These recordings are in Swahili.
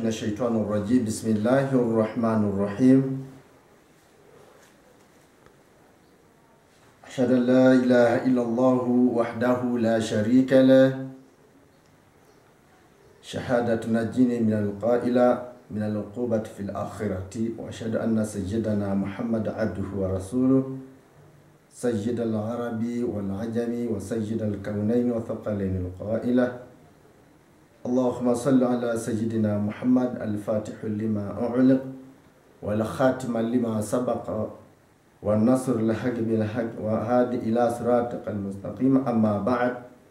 من الشيطان الرجيم بسم الله الرحمن الرحيم أشهد أن لا إله إلا الله وحده لا شريك له شهادة تنجيني من القائل من العقوبة في الآخرة وأشهد أن سيدنا محمد عبده ورسوله سيد العرب والعجم وسيد الكونين وثقلين القائلة اللهم صل على سيدنا محمد الفاتح لما أعلق والخاتم لما سبق والنصر الحق بالحق وهادي إلى صراطك المستقيم أما بعد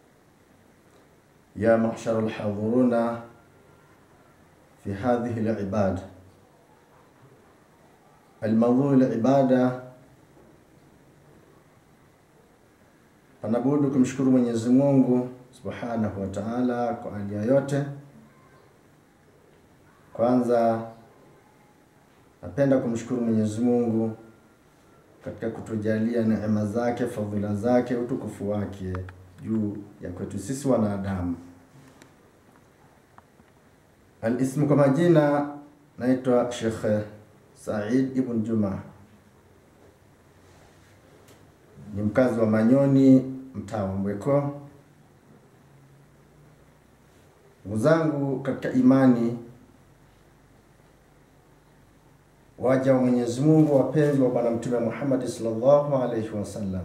يا محشر الحاضرون في هذه العبادة الموضوع العبادة panabudu kumshukuru Mwenyezi Mungu Subhanahu wa Ta'ala kwa hali ya yote. Kwanza napenda kumshukuru Mwenyezi Mungu katika kutujalia neema zake, fadhila zake, utukufu wake juu ya kwetu sisi wanadamu. Alismu kwa majina naitwa Sheikh Said Ibn Juma, ni mkazi wa Manyoni, mtaa wa Mbweko. Ndugu zangu katika imani, waja wa Mwenyezi Mungu wapenzi wa Bwana Mtume Muhammad sallallahu alaihi wasallam,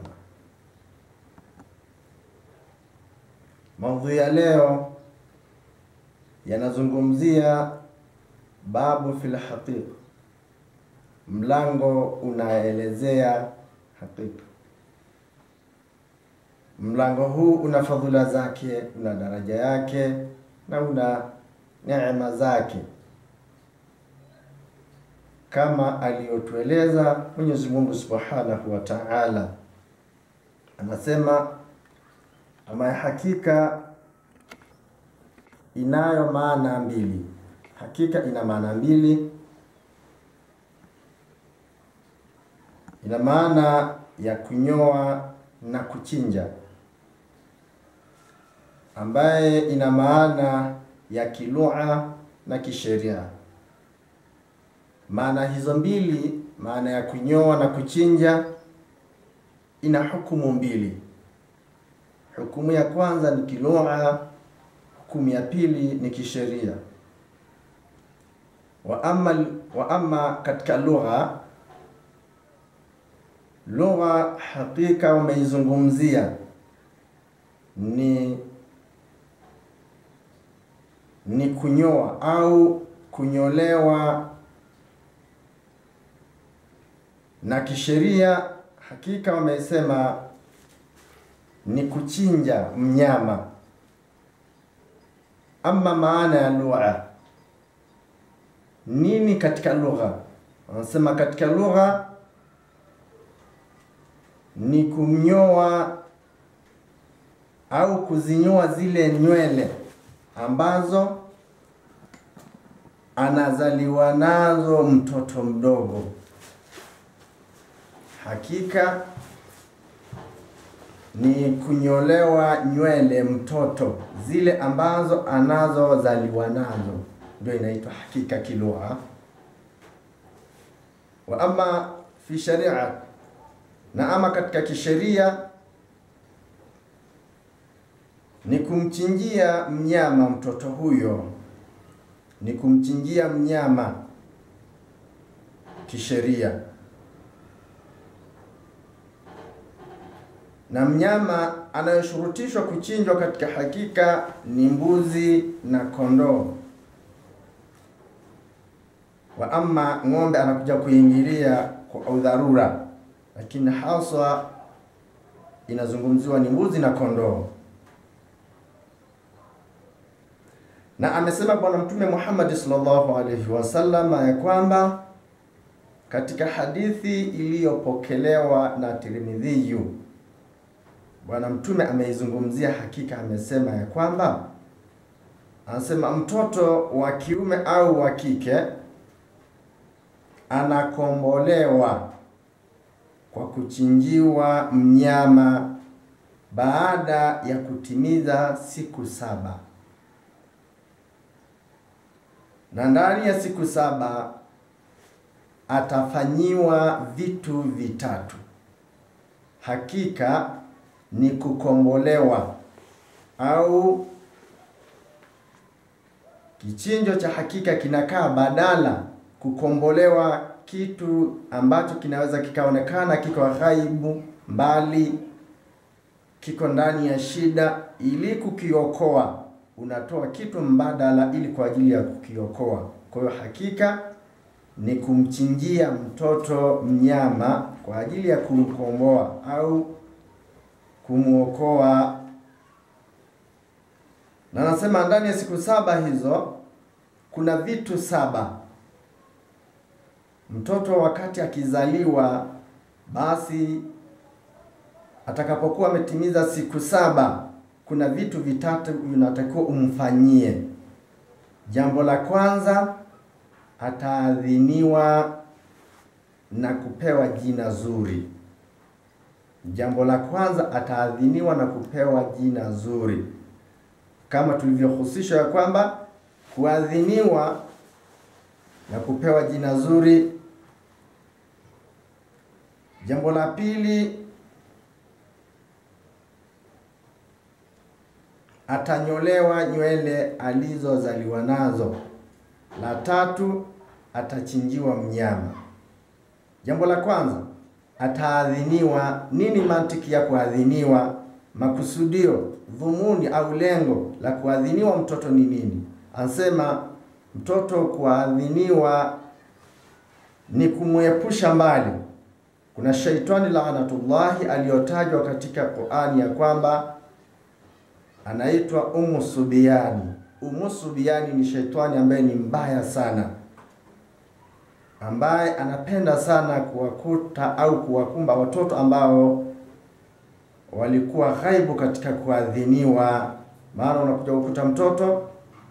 maudhui ya leo yanazungumzia babu fil haqiqa, mlango unaelezea hakika. Mlango huu una fadhila zake, una daraja yake na una neema zake kama aliyotueleza Mwenyezi Mungu Subhanahu wa Ta'ala, anasema ama ya hakika inayo maana mbili. Hakika ina maana mbili, ina maana ya kunyoa na kuchinja, ambaye ina maana ya kilugha na kisheria. Maana hizo mbili, maana ya kunyoa na kuchinja, ina hukumu mbili. Hukumu ya kwanza ni kilugha, hukumu ya pili ni kisheria. Wa amma, wa amma katika lugha, lugha hakika wameizungumzia ni ni kunyoa au kunyolewa, na kisheria hakika wamesema ni kuchinja mnyama. Ama maana ya lugha nini katika lugha? Wanasema katika lugha ni kumnyoa au kuzinyoa zile nywele ambazo anazaliwa nazo mtoto mdogo. Hakika ni kunyolewa nywele mtoto zile ambazo anazozaliwa nazo, ndio inaitwa hakika kilugha. Wa ama fi sharia, na ama katika kisheria ni kumchinjia mnyama mtoto huyo, ni kumchinjia mnyama kisheria. Na mnyama anayoshurutishwa kuchinjwa katika hakika ni mbuzi na kondoo. Wa ama ng'ombe anakuja kuingilia kwa udharura, lakini haswa inazungumziwa ni mbuzi na kondoo. na amesema Bwana Mtume Muhammad sallallahu alaihi wasallam ya kwamba katika hadithi iliyopokelewa na Tirmidhiyu, Bwana Mtume ameizungumzia hakika, amesema ya kwamba anasema mtoto wa kiume au wa kike anakombolewa kwa kuchinjiwa mnyama baada ya kutimiza siku saba. na ndani ya siku saba atafanyiwa vitu vitatu. Hakika ni kukombolewa au kichinjo cha hakika kinakaa badala kukombolewa, kitu ambacho kinaweza kikaonekana kiko ghaibu mbali, kiko ndani ya shida, ili kukiokoa unatoa kitu mbadala ili kwa ajili ya kukiokoa. Kwa hiyo hakika ni kumchinjia mtoto mnyama kwa ajili ya kumkomboa au kumwokoa. Na nasema ndani ya siku saba hizo kuna vitu saba. Mtoto wakati akizaliwa, basi atakapokuwa ametimiza siku saba, kuna vitu vitatu vinatakiwa umfanyie. Jambo la kwanza ataadhiniwa na kupewa jina zuri. Jambo la kwanza ataadhiniwa na kupewa jina zuri, kama tulivyohusishwa ya kwamba kuadhiniwa na kupewa jina zuri. Jambo la pili atanyolewa nywele alizozaliwa nazo. La tatu atachinjiwa mnyama. Jambo la kwanza ataadhiniwa. Nini mantiki ya kuadhiniwa? Makusudio, dhumuni au lengo la kuadhiniwa mtoto ni nini? Anasema mtoto kuadhiniwa ni kumwepusha mbali. Kuna shaitani laanatullahi aliyotajwa katika Qur'ani ya kwamba anaitwa Umu Subiani. Umu Subiani ni shetani ambaye ni mbaya sana, ambaye anapenda sana kuwakuta au kuwakumba watoto ambao walikuwa ghaibu katika kuadhiniwa. Maana unakuja kukuta mtoto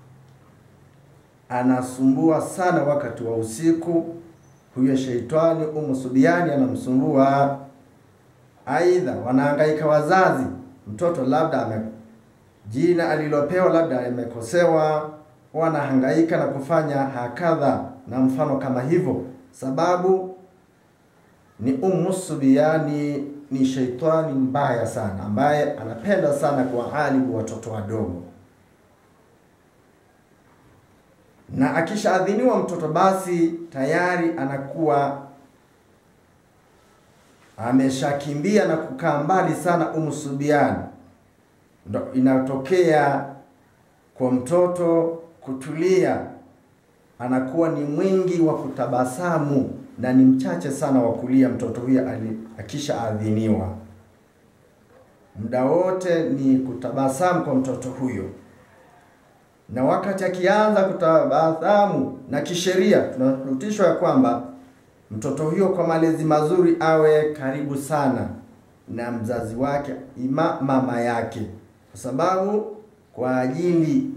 anasumbua sana wakati wa usiku, huyo sheitani Umu Subiani anamsumbua. Aidha, wanahangaika wazazi, mtoto labda ame jina alilopewa labda amekosewa, wanahangaika na kufanya hakadha na mfano kama hivyo. Sababu ni Ummu Subiani ni sheitani mbaya sana, ambaye anapenda sana kuwaharibu watoto wadogo, na akishaadhiniwa mtoto basi tayari anakuwa ameshakimbia na kukaa mbali sana Ummu Subiani ndo inatokea kwa mtoto kutulia, anakuwa ni mwingi wa kutabasamu na ni mchache sana wa kulia. Mtoto huyo akisha adhiniwa, muda wote ni kutabasamu kwa mtoto huyo, na wakati akianza kutabasamu, na kisheria tunarutishwa ya kwamba mtoto huyo kwa malezi mazuri awe karibu sana na mzazi wake, ima mama yake kwa sababu kwa ajili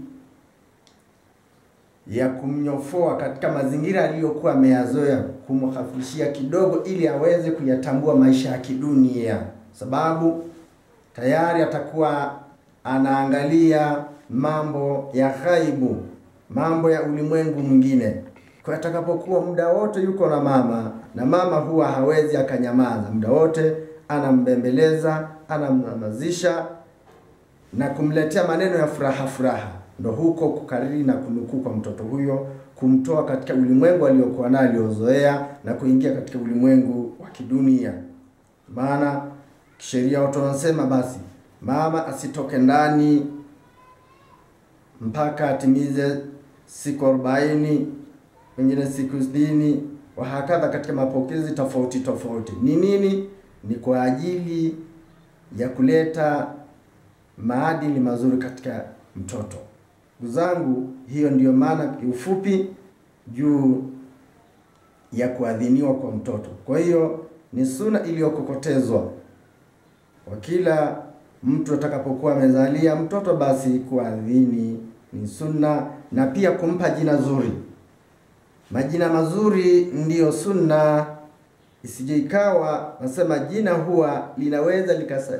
ya kumnyofoa katika mazingira aliyokuwa ameyazoea, kumhafifishia kidogo, ili aweze kuyatambua maisha ya kidunia, sababu tayari atakuwa anaangalia mambo ya ghaibu, mambo ya ulimwengu mwingine. Kwa atakapokuwa muda wote yuko na mama, na mama huwa hawezi akanyamaza, muda wote anambembeleza, anamnyamazisha na kumletea maneno ya furaha furaha, ndo huko kukariri na kunukuu kwa mtoto huyo, kumtoa katika ulimwengu aliokuwa nayo aliozoea na kuingia katika ulimwengu wa kidunia. Maana kisheria watu wanasema basi mama asitoke ndani mpaka atimize siku arobaini, wengine siku sitini, wahakadha katika mapokezi tofauti tofauti. Ni nini? Ni kwa ajili ya kuleta maadili mazuri katika mtoto. Ndugu zangu, hiyo ndiyo maana kiufupi juu ya kuadhiniwa kwa mtoto. Kwa hiyo ni suna iliyokokotezwa kwa kila mtu atakapokuwa amezalia mtoto, basi kuadhini ni sunna, na pia kumpa jina zuri. Majina mazuri ndiyo sunna, isije ikawa nasema jina huwa linaweza likasa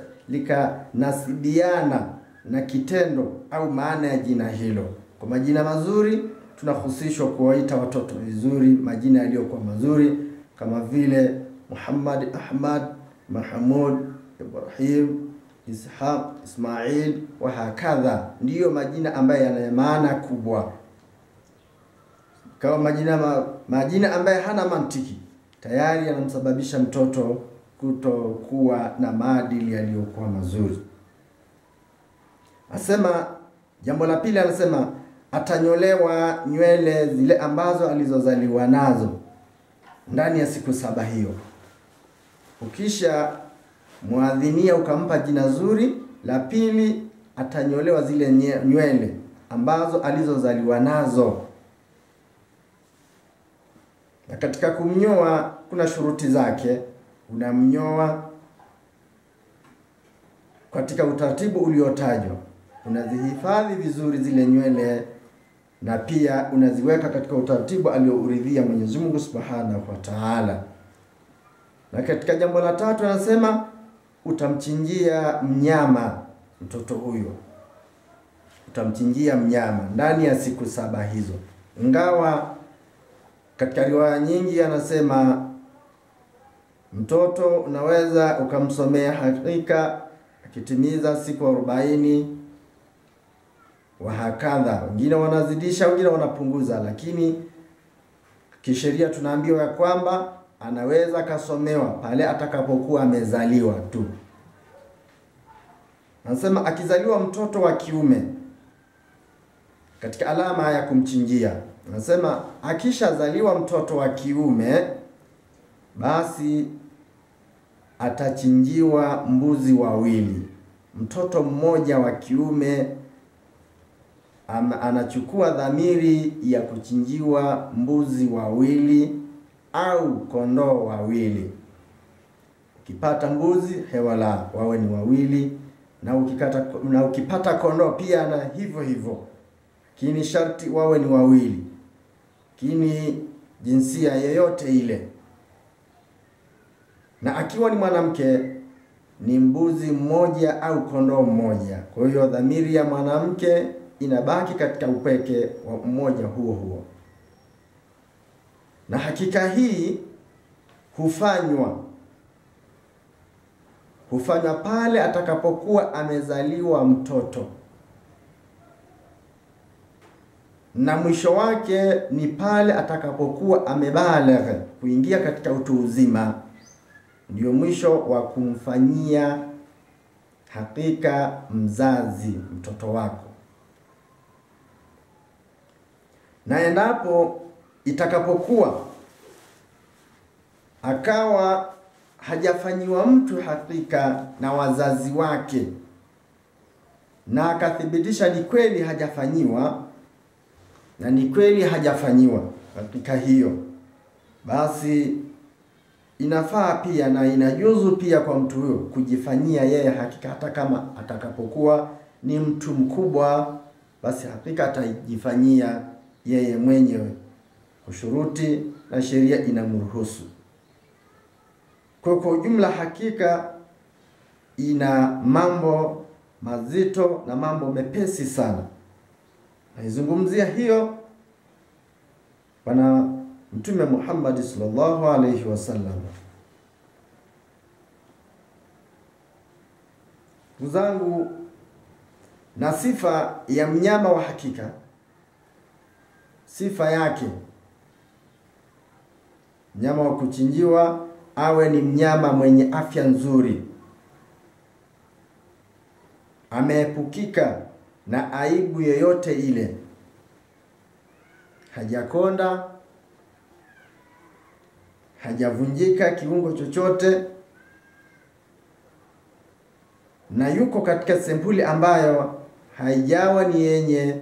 likanasibiana na kitendo au maana ya jina hilo. Kwa majina mazuri tunahusishwa kuwaita watoto vizuri majina yaliyokuwa mazuri kama vile Muhammad, Ahmad, Mahmud, Ibrahim, Ishaq, Ismail wa hakadha, ndiyo majina ambayo yana maana kubwa. Kama majina ma, majina ambayo hana mantiki tayari yanamsababisha mtoto kutokuwa na maadili yaliyokuwa mazuri. Asema jambo la pili, anasema atanyolewa nywele zile ambazo alizozaliwa nazo ndani ya siku saba hiyo. Ukisha mwadhinia ukampa jina zuri, la pili atanyolewa zile nywele ambazo alizozaliwa nazo. Na katika kumnyoa kuna shuruti zake. Unamnyoa katika utaratibu uliotajwa, unazihifadhi vizuri zile nywele na pia unaziweka katika utaratibu aliouridhia Mwenyezi Mungu Subhanahu wa Ta'ala. Na katika jambo la tatu anasema utamchinjia mnyama mtoto huyo, utamchinjia mnyama ndani ya siku saba hizo, ingawa katika riwaya nyingi anasema mtoto unaweza ukamsomea hakika akitimiza siku arobaini wa hakadha. Wengine wanazidisha, wengine wanapunguza, lakini kisheria tunaambiwa ya kwamba anaweza akasomewa pale atakapokuwa amezaliwa tu. Anasema akizaliwa mtoto wa kiume, katika alama ya kumchinjia, anasema akishazaliwa mtoto wa kiume, basi atachinjiwa mbuzi wawili. Mtoto mmoja wa kiume ama anachukua dhamiri ya kuchinjiwa mbuzi wawili au kondoo wawili. Ukipata mbuzi hewala wawe ni wawili, na ukikata na ukipata kondoo pia na hivyo hivyo, lakini sharti wawe ni wawili, lakini jinsia yoyote ile. Na akiwa ni mwanamke ni mbuzi mmoja au kondoo mmoja. Kwa hiyo dhamiri ya mwanamke inabaki katika upweke wa mmoja huo huo, na hakika hii hufanywa hufanywa pale atakapokuwa amezaliwa mtoto, na mwisho wake ni pale atakapokuwa amebaligh, kuingia katika utu uzima, ndio mwisho wa kumfanyia hakika mzazi mtoto wako na endapo itakapokuwa akawa hajafanyiwa mtu hakika na wazazi wake na akathibitisha ni kweli hajafanyiwa na ni kweli hajafanyiwa hakika hiyo, basi inafaa pia na inajuzu pia kwa mtu huyo kujifanyia yeye hakika, hata kama atakapokuwa ni mtu mkubwa, basi hakika atajifanyia yeye mwenyewe kushuruti na sheria inamruhusu. Kwa kwa ujumla, hakika ina mambo mazito na mambo mepesi sana. Naizungumzia hiyo Bwana Mtume Muhammad sallallahu alaihi wasallam. Ndugu zangu, na sifa ya mnyama wa hakika sifa yake, mnyama wa kuchinjiwa awe ni mnyama mwenye afya nzuri, ameepukika na aibu yoyote ile, hajakonda, hajavunjika kiungo chochote, na yuko katika sempuli ambayo haijawa ni yenye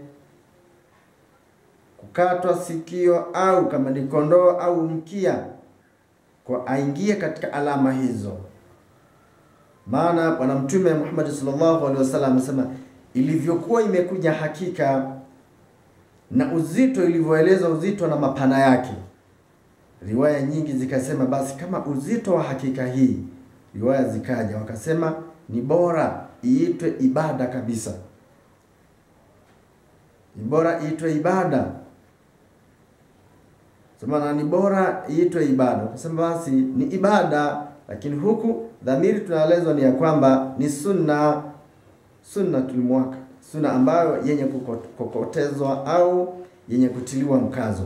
kukatwa sikio au kama ni kondoo au mkia, kwa aingie katika alama hizo. Maana Bwana Mtume Muhammad sallallahu alaihi wasallam amesema ilivyokuwa imekuja hakika na uzito, ilivyoeleza uzito na mapana yake, riwaya nyingi zikasema basi kama uzito wa hakika hii, riwaya zikaja wakasema ni bora iitwe ibada kabisa, ni bora iitwe ibada sema ni bora iitwe ibada. Ukasema basi ni ibada, lakini huku dhamiri tunaelezwa ni ya kwamba ni sunna, sunna tulimwaka, sunna ambayo yenye kukokotezwa au yenye kutiliwa mkazo.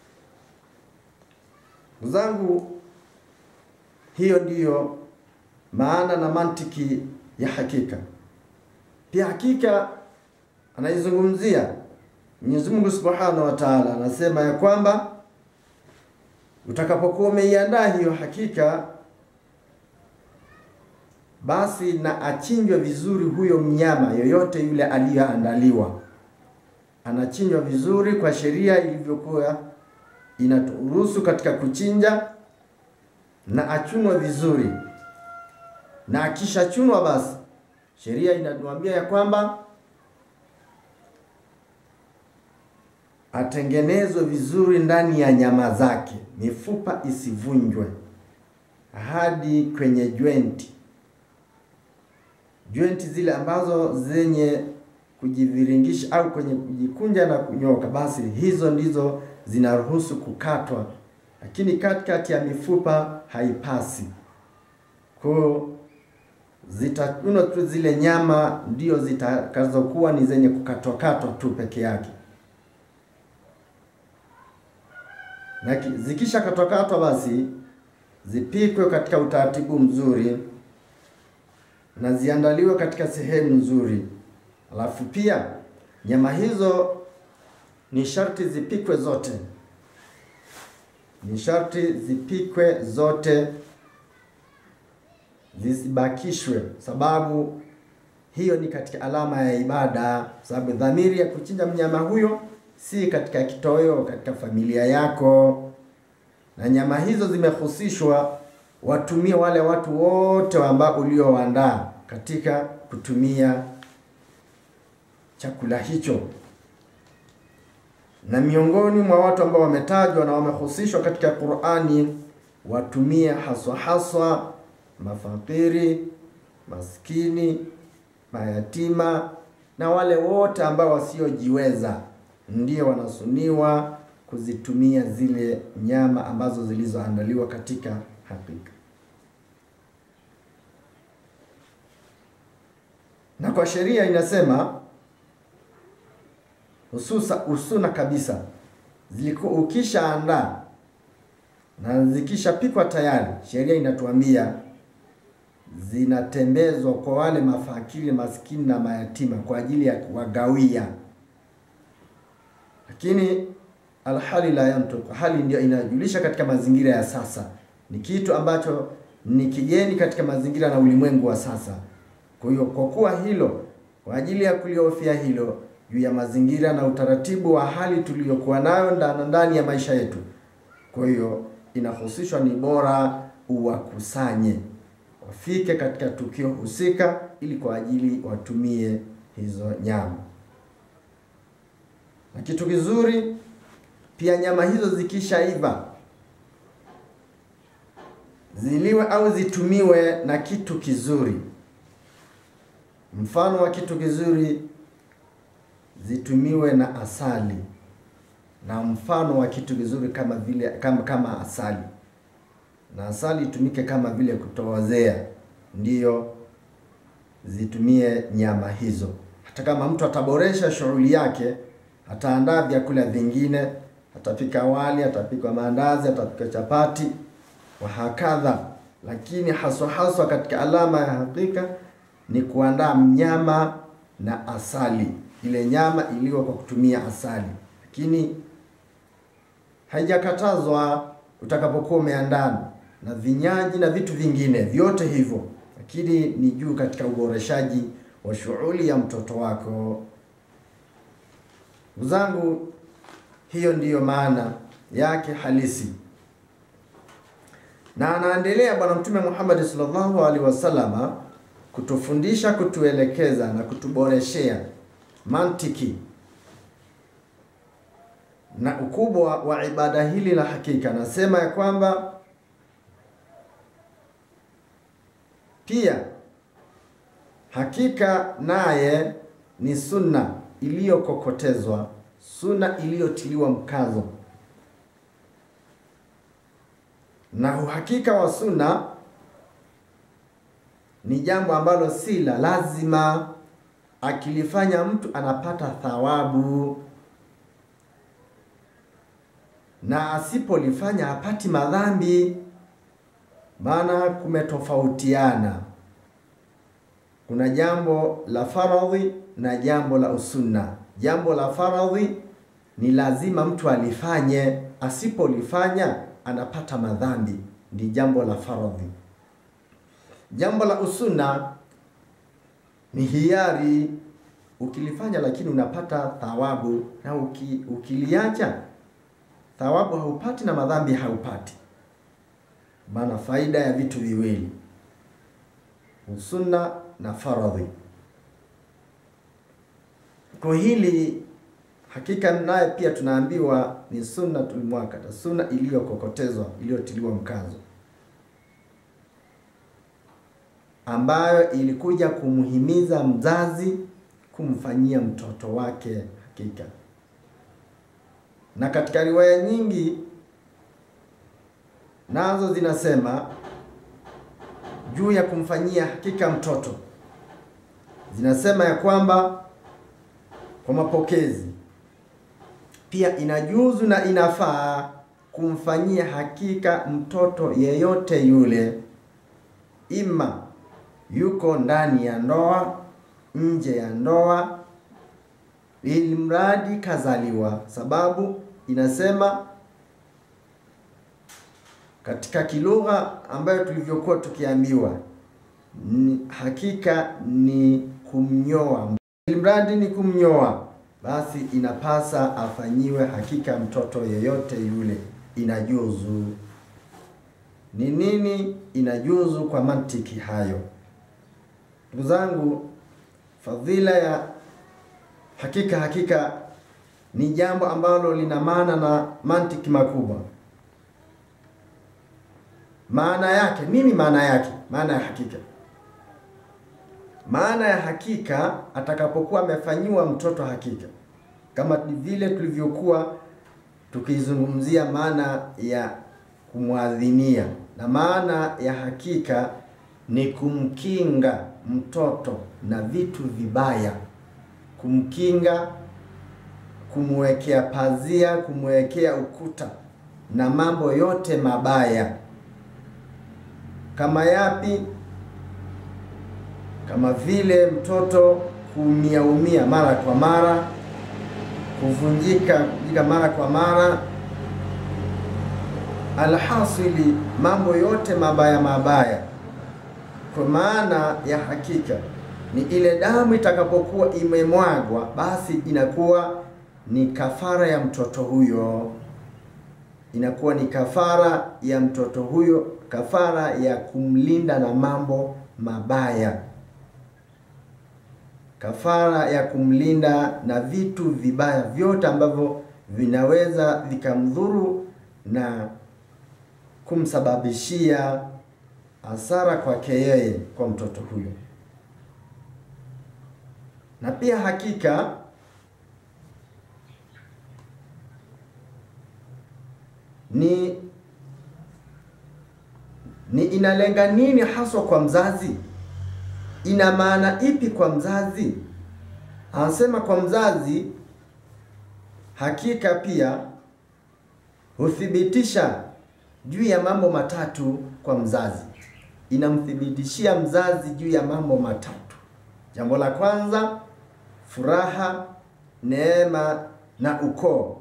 Ndugu zangu, hiyo ndiyo maana na mantiki ya hakika. Pia hakika anaizungumzia Mwenyezi Mungu Subhanahu wa Ta'ala, anasema ya kwamba utakapokuwa umeiandaa hiyo hakika, basi na achinjwe vizuri huyo mnyama yoyote yule aliyoandaliwa, anachinjwa vizuri kwa sheria ilivyokuwa inaturuhusu katika kuchinja, na achunwe vizuri, na akishachunwa, basi sheria inatuambia ya kwamba atengenezwe vizuri ndani ya nyama zake, mifupa isivunjwe hadi kwenye jointi, jointi zile ambazo zenye kujiviringisha au kwenye kujikunja na kunyoka, basi hizo ndizo zinaruhusu kukatwa, lakini katikati ya mifupa haipasi. Kwa zitakunwa tu zile nyama, ndio zitakazokuwa ni zenye kukatwakatwa tu peke yake na zikisha katwakatwa basi zipikwe katika utaratibu mzuri na ziandaliwe katika sehemu nzuri. Alafu pia nyama hizo ni sharti zipikwe zote, ni sharti zipikwe zote, zisibakishwe, sababu hiyo ni katika alama ya ibada, sababu dhamiri ya kuchinja mnyama huyo si katika kitoweo katika familia yako, na nyama hizo zimehusishwa watumie wale watu wote ambao uliowaandaa katika kutumia chakula hicho, na miongoni mwa watu ambao wametajwa na wamehusishwa katika Qur'ani, watumie haswa haswa mafakiri, maskini, mayatima na wale wote ambao wasiojiweza ndio wanasuniwa kuzitumia zile nyama ambazo zilizoandaliwa katika hakika. Na kwa sheria inasema hususa usuna kabisa, zilikuwa ukishaandaa na zikishapikwa tayari, sheria inatuambia zinatembezwa kwa wale mafakiri, maskini na mayatima kwa ajili ya kuwagawia lakini alhali la yantuk, hali ndio inajulisha katika mazingira ya sasa, ni kitu ambacho ni kigeni katika mazingira na ulimwengu wa sasa. Kwa hiyo kwa kuwa hilo, kwa ajili ya kuliofia hilo juu ya mazingira na utaratibu wa hali tuliyokuwa nayo ndani ndani ya maisha yetu, kwa hiyo inahusishwa, ni bora uwakusanye wafike katika tukio husika, ili kwa ajili watumie hizo nyama na kitu kizuri pia, nyama hizo zikishaiva ziliwe au zitumiwe na kitu kizuri. Mfano wa kitu kizuri, zitumiwe na asali, na mfano wa kitu kizuri kama vile kama kama asali, na asali itumike kama vile kutoozea, ndiyo zitumie nyama hizo. Hata kama mtu ataboresha shughuli yake ataandaa vyakula vingine, atapika wali, atapika maandazi, atapika chapati wa hakadha, lakini haswa haswa katika alama ya hakika ni kuandaa mnyama na asali, ile nyama iliyo kwa kutumia asali. Lakini haijakatazwa utakapokuwa umeandaa na vinyaji na vitu vingine vyote hivyo, lakini ni juu katika uboreshaji wa shughuli ya mtoto wako. Ndugu zangu, hiyo ndiyo maana yake halisi, na anaendelea Bwana Mtume Muhammad sallallahu alaihi wasallama kutufundisha, kutuelekeza na kutuboreshea mantiki na ukubwa wa ibada hili la hakika. Nasema ya kwamba pia hakika naye ni sunna iliyokokotezwa, sunna iliyotiliwa mkazo, na uhakika wa sunna ni jambo ambalo si la lazima. Akilifanya mtu anapata thawabu, na asipolifanya hapati madhambi. Maana kumetofautiana, kuna jambo la faradhi na jambo la usunna. Jambo la faradhi ni lazima mtu alifanye, asipolifanya anapata madhambi, ndi jambo la faradhi. Jambo la usunna ni hiari, ukilifanya lakini unapata thawabu, na uki, ukiliacha thawabu haupati na madhambi haupati. Maana faida ya vitu viwili, usunna na faradhi. Kwa hili hakika naye pia tunaambiwa ni sunnatul muakkada, sunna iliyokokotezwa iliyotiliwa mkazo, ambayo ilikuja kumhimiza mzazi kumfanyia mtoto wake hakika. Na katika riwaya nyingi nazo zinasema juu ya kumfanyia hakika mtoto, zinasema ya kwamba kwa mapokezi pia inajuzu na inafaa kumfanyia hakika mtoto yeyote yule, ima yuko ndani ya ndoa, nje ya ndoa, ili mradi kazaliwa. Sababu inasema katika kilugha ambayo tulivyokuwa tukiambiwa ni hakika ni kumnyoa, ili mradi ni kumnyoa basi inapasa afanyiwe hakika mtoto yeyote yule, inajuzu. Ni nini inajuzu kwa mantiki hayo? Ndugu zangu, fadhila ya hakika hakika ni jambo ambalo lina maana na mantiki makubwa. Maana yake nini? Maana yake, maana ya hakika maana ya hakika atakapokuwa amefanyiwa mtoto hakika, kama vile tulivyokuwa tukizungumzia maana ya kumwadhinia, na maana ya hakika ni kumkinga mtoto na vitu vibaya, kumkinga, kumwekea pazia, kumwekea ukuta na mambo yote mabaya. Kama yapi? kama vile mtoto kuumia umia mara kwa mara, kuvunjika kuvunjika mara kwa mara, alhasili mambo yote mabaya mabaya. Kwa maana ya hakika ni ile damu itakapokuwa imemwagwa, basi inakuwa ni kafara ya mtoto huyo, inakuwa ni kafara ya mtoto huyo, kafara ya kumlinda na mambo mabaya kafara ya kumlinda na vitu vibaya vyote ambavyo vinaweza vikamdhuru na kumsababishia hasara kwake yeye, kwa mtoto huyo. Na pia hakika ni ni inalenga nini haswa kwa mzazi? Ina maana ipi kwa mzazi? Anasema kwa mzazi, hakika pia huthibitisha juu ya mambo matatu kwa mzazi. Inamthibitishia mzazi juu ya mambo matatu. Jambo la kwanza, furaha, neema na ukoo.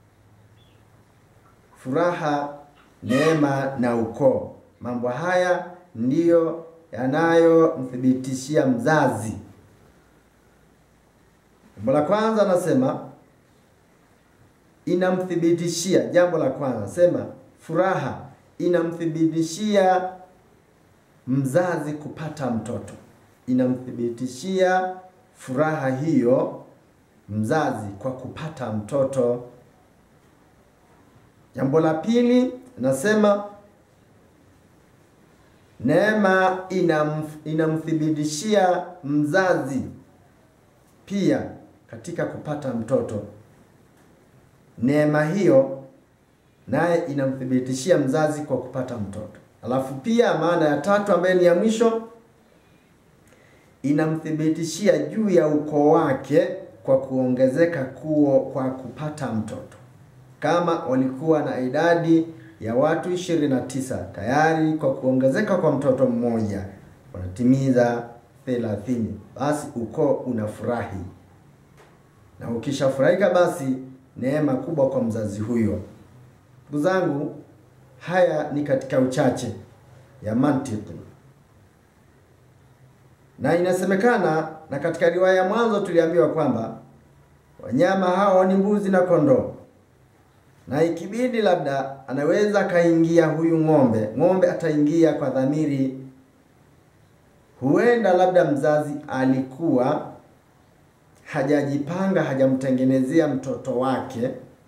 Furaha, neema na ukoo, mambo haya ndiyo yanayomthibitishia mzazi. Jambo la kwanza anasema inamthibitishia, jambo la kwanza sema furaha inamthibitishia mzazi kupata mtoto, inamthibitishia furaha hiyo mzazi kwa kupata mtoto. Jambo la pili nasema neema inam, inamthibitishia mzazi pia katika kupata mtoto. Neema hiyo naye inamthibitishia mzazi kwa kupata mtoto. Alafu pia maana ya tatu ambayo ni ya mwisho, inamthibitishia juu ya ukoo wake kwa kuongezeka kuo kwa kupata mtoto. Kama walikuwa na idadi ya watu 29 tayari kwa kuongezeka kwa mtoto mmoja wanatimiza 30, basi ukoo unafurahi, na ukishafurahika basi neema kubwa kwa mzazi huyo. Ndugu zangu, haya ni katika uchache ya mantiki, na inasemekana na katika riwaya ya mwanzo tuliambiwa kwamba wanyama hao ni mbuzi na kondoo, na ikibidi labda anaweza akaingia huyu ng'ombe, ng'ombe ataingia kwa dhamiri. Huenda labda mzazi alikuwa hajajipanga, hajamtengenezea mtoto wake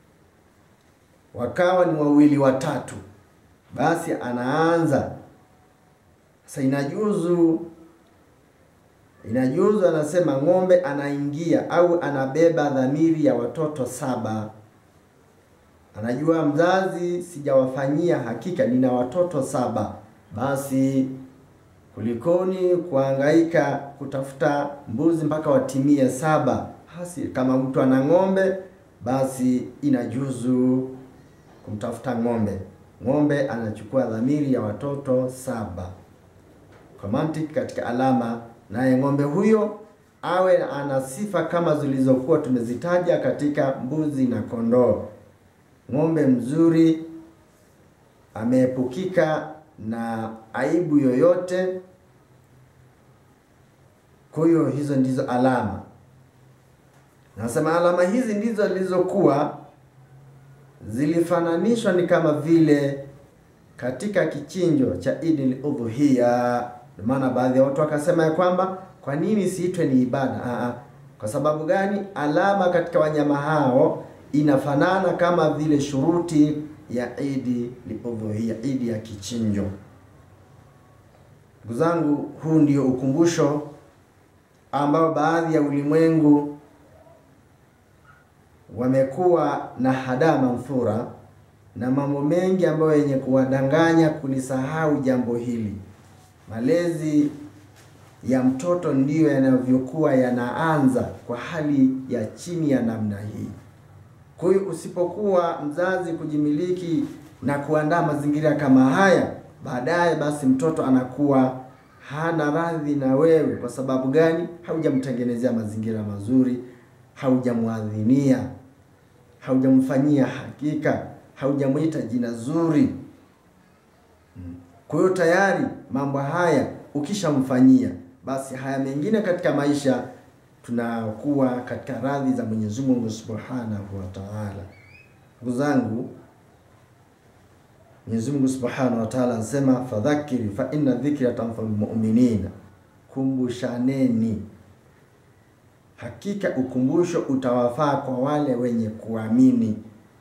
wakawa ni wawili watatu, basi anaanza sasa. Inajuzu, inajuzu, anasema ng'ombe anaingia au anabeba dhamiri ya watoto saba. Anajua mzazi sijawafanyia hakika, nina watoto saba, basi kulikoni kuhangaika kutafuta mbuzi mpaka watimie saba. Basi kama mtu ana ng'ombe, basi inajuzu kumtafuta ng'ombe. Ng'ombe anachukua dhamiri ya watoto saba kwa mantiki katika alama, naye ng'ombe huyo awe ana sifa kama zilizokuwa tumezitaja katika mbuzi na kondoo. Ng'ombe mzuri, ameepukika na aibu yoyote. Kwa hiyo hizo ndizo alama, nasema alama hizi ndizo zilizokuwa zilifananishwa ni kama vile katika kichinjo cha Idil Udhuhiya. Ndio maana baadhi ya watu wakasema ya kwamba kwa nini siitwe ni ibada? Aa, kwa sababu gani? Alama katika wanyama hao inafanana kama vile shuruti ya Idi Udhuhiya, idi ya kichinjo. Ndugu zangu, huu ndio ukumbusho ambao baadhi ya ulimwengu wamekuwa na hadaa manthura na mambo mengi ambayo yenye kuwadanganya kulisahau jambo hili. Malezi ya mtoto ndiyo yanavyokuwa yanaanza kwa hali ya chini ya namna hii. Kwa hiyo usipokuwa mzazi kujimiliki na kuandaa mazingira kama haya, baadaye basi mtoto anakuwa hana radhi na wewe. Kwa sababu gani? Haujamtengenezea mazingira mazuri, haujamwadhinia, haujamfanyia hakika, haujamwita jina zuri. Kwa hiyo tayari mambo haya ukishamfanyia, basi haya mengine katika maisha tunakuwa katika radhi za Mwenyezi Mungu Subhanahu wa Ta'ala. Ndugu zangu, Mwenyezi Mungu Subhanahu wa Ta'ala anasema fadhakiri fa inna dhikra tanfa'ul mu'minina, kumbushaneni, hakika ukumbusho utawafaa kwa wale wenye kuamini.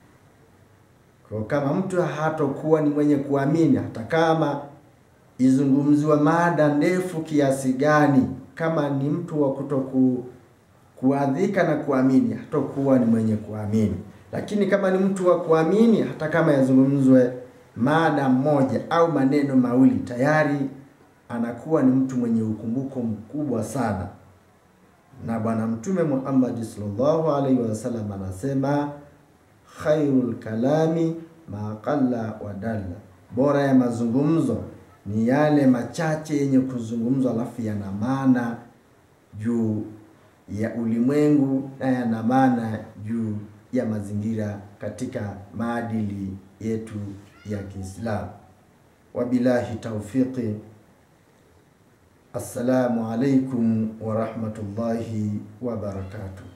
Kwa kama mtu hatokuwa ni mwenye kuamini, hata kama izungumziwa mada ndefu kiasi gani, kama ni mtu wa kutoku kuadhika na kuamini, hatakuwa ni mwenye kuamini. Lakini kama ni mtu wa kuamini, hata kama yazungumzwe mada moja au maneno mawili, tayari anakuwa ni mtu mwenye ukumbuko mkubwa sana. Na Bwana Mtume Muhammad sallallahu alaihi wasallam anasema khairul kalami ma qalla wa dalla, bora ya mazungumzo ni yale machache yenye kuzungumzwa alafu yana maana juu ya ulimwengu na yana maana juu ya mazingira katika maadili yetu ya Kiislamu. Wabillahi taufiqi. Assalamu alaikum wa rahmatullahi wa barakatuh.